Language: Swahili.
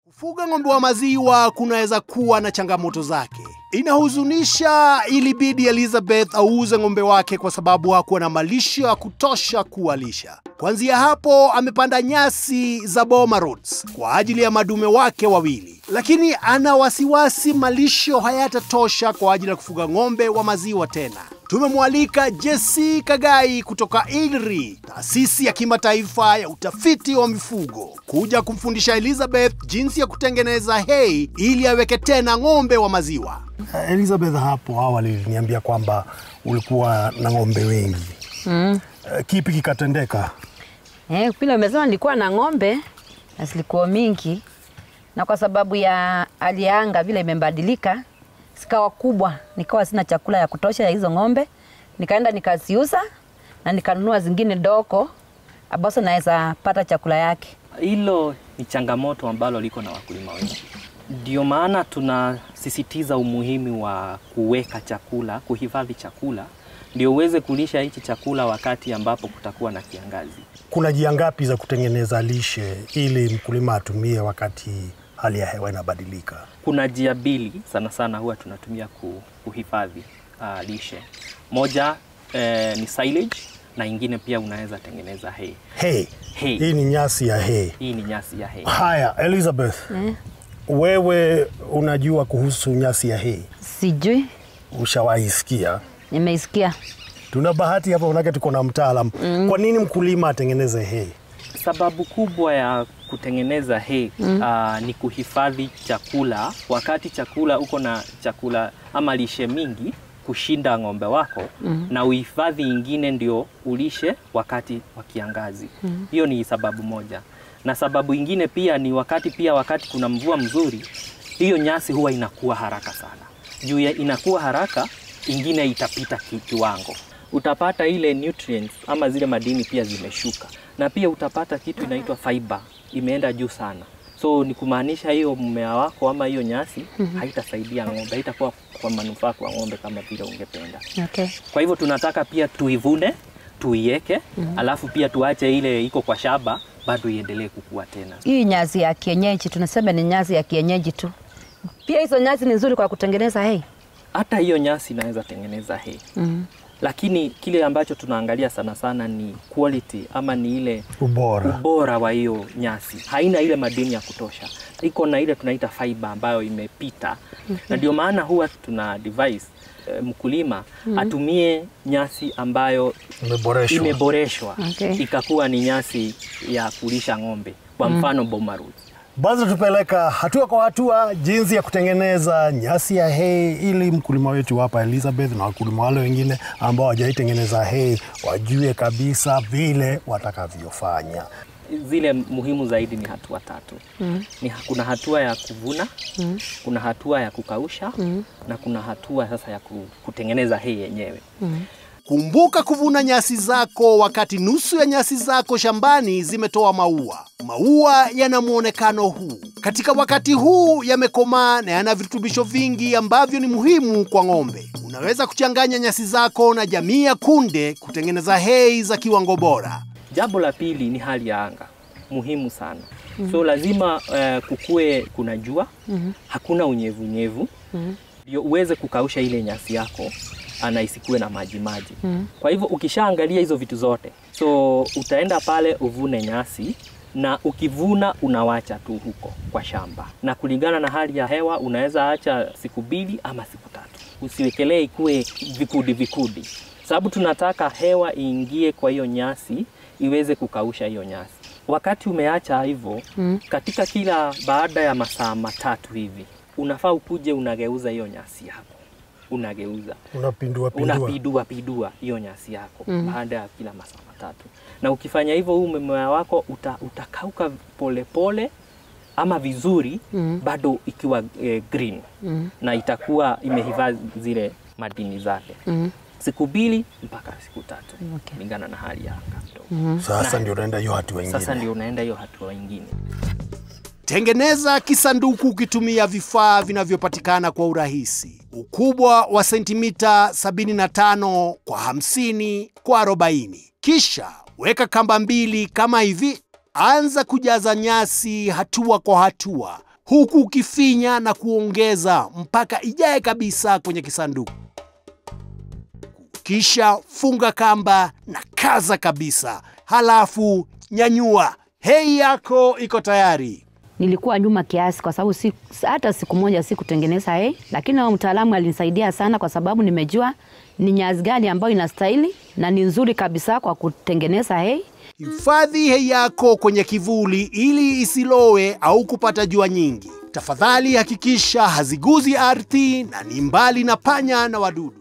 Kufuga ng'ombe wa maziwa kunaweza kuwa na changamoto zake. Inahuzunisha, ilibidi Elizabeth auze ng'ombe wake kwa sababu hakuwa na malisho ya kutosha kuwalisha. Kuanzia hapo amepanda nyasi za Boma Roads kwa ajili ya madume wake wawili, lakini ana wasiwasi malisho hayatatosha kwa ajili ya kufuga ng'ombe wa maziwa tena. Tumemwalika Jesse Kagai kutoka ILRI, taasisi ya kimataifa ya utafiti wa mifugo, kuja kumfundisha Elizabeth jinsi ya kutengeneza hay ili aweke tena ng'ombe wa maziwa. Elizabeth, hapo awali uliniambia kwamba ulikuwa na ng'ombe wengi mm. Kipi kikatendeka? Eh, vile umesema nilikuwa na ng'ombe na zilikuwa mingi, na kwa sababu ya hali ya anga vile imebadilika, zikawa kubwa, nikawa sina chakula ya kutosha ya hizo ng'ombe, nikaenda nikaziuza na nikanunua zingine dogo ambazo naweza pata chakula yake. Hilo ni changamoto ambalo liko na wakulima wengi. Ndio maana tunasisitiza umuhimu wa kuweka chakula, kuhifadhi chakula ndio uweze kulisha hichi chakula wakati ambapo kutakuwa na kiangazi. Kuna njia ngapi za kutengeneza lishe ili mkulima atumie wakati hali ya hewa inabadilika? Kuna njia mbili sana sana huwa tunatumia ku- kuhifadhi uh, lishe. Moja eh, ni silage na ingine pia unaweza tengeneza hay. Hay. Hay. Hii ni nyasi ya hay. Hii ni nyasi ya hay. Haya, Elizabeth, wewe unajua kuhusu nyasi ya hay? Sijui, Ushawahi sikia? nimeisikia. Tuna bahati hapa, manake tuko na mtaalam. Kwa nini mkulima atengeneze hay? Sababu kubwa ya kutengeneza hay uh, ni kuhifadhi chakula. Wakati chakula uko na chakula ama lishe mingi kushinda ng'ombe wako na uhifadhi ingine ndio ulishe wakati wa kiangazi. Hiyo ni sababu moja, na sababu ingine pia ni wakati pia wakati kuna mvua mzuri, hiyo nyasi huwa inakuwa haraka sana. Juu ya inakuwa haraka, ingine itapita ki- kiwango utapata ile nutrients ama zile madini pia zimeshuka, na pia utapata kitu inaitwa fiber imeenda juu sana. So ni kumaanisha hiyo mmea wako ama hiyo nyasi haitasaidia ng'ombe, haitakuwa kwa manufaa kwa ng'ombe kama vile ungependa. Okay. Kwa hivyo tunataka pia tuivune, tuieke, alafu pia tuache ile iko kwa shamba bado iendelee kukua tena. Hii nyasi ya kienyeji tunasema ni nyasi ya kienyeji tu. Pia hizo nyasi ni nzuri kwa kutengeneza hay. Hata hiyo nyasi inaweza tengeneza hay. Lakini kile ambacho tunaangalia sana sana ni quality ama ni ile Ubora. ubora wa hiyo nyasi. Haina ile madini ya kutosha, iko na ile tunaita fiber ambayo imepita, na ndio maana huwa tuna advise eh, mkulima atumie nyasi ambayo Imeboreshwa. imeboreshwa Okay. ikakuwa ni nyasi ya kulisha ng'ombe, kwa mfano Boma Roads. Basi tupeleka hatua kwa hatua jinsi ya kutengeneza nyasi ya hay ili mkulima wetu hapa Elizabeth na wakulima wale wengine ambao hawajaitengeneza hay wajue kabisa vile watakavyofanya. Zile muhimu zaidi ni hatua tatu. Ni, kuna hatua ya kuvuna, kuna hatua ya kukausha na kuna hatua sasa ya ku- kutengeneza hay yenyewe. Kumbuka kuvuna nyasi zako wakati nusu ya nyasi zako shambani zimetoa maua. Maua yana mwonekano huu. Katika wakati huu yamekomaa na yana virutubisho vingi ambavyo ni muhimu kwa ng'ombe. Unaweza kuchanganya nyasi zako na jamii ya kunde kutengeneza hay za kiwango bora. Jambo la pili ni hali ya anga, muhimu sana. So lazima uh, kukue kuna jua, hakuna unyevunyevu, ndio uweze kukausha ile nyasi yako na isikuwe na maji maji. Kwa hivyo ukishaangalia hizo vitu zote, so utaenda pale uvune nyasi na ukivuna unawacha tu huko kwa shamba, na kulingana na hali ya hewa unaweza acha siku mbili ama siku tatu. Usiwekelee ikuwe vikudi vikudi, sababu tunataka hewa iingie kwa hiyo nyasi iweze kukausha hiyo nyasi. Wakati umeacha hivyo katika kila baada ya masaa matatu hivi unafaa ukuje unageuza hiyo nyasi yako, unageuza Unapindua pindua. unapidua pidua hiyo nyasi yako baada ya kila masaa matatu, na ukifanya hivyo huu mmea wako uta, utakauka polepole pole, ama vizuri bado ikiwa eh, green na itakuwa imehifadhi zile madini zake siku mbili mpaka siku tatu Okay. kulingana na hali ya anga. Sasa ndio unaenda hiyo hatua ingine. Sasa ndio unaenda hiyo hatua ingine. Tengeneza kisanduku ukitumia vifaa vinavyopatikana kwa urahisi. Ukubwa wa sentimita 75 kwa 50 kwa 40. Kisha weka kamba mbili kama hivi. Anza kujaza nyasi hatua kwa hatua huku ukifinya na kuongeza mpaka ijae kabisa kwenye kisanduku. Kisha funga kamba na kaza kabisa, halafu nyanyua. Hei yako iko tayari. Nilikuwa nyuma kiasi kwa sababu si, hata siku moja sikutengeneza hei, lakini huyo mtaalamu alinisaidia sana kwa sababu nimejua ni nyazi gani ambayo inastahili na ni nzuri kabisa kwa kutengeneza hei. Hifadhi hei yako kwenye kivuli ili isilowe au kupata jua nyingi. Tafadhali hakikisha haziguzi ardhi na ni mbali na panya na wadudu.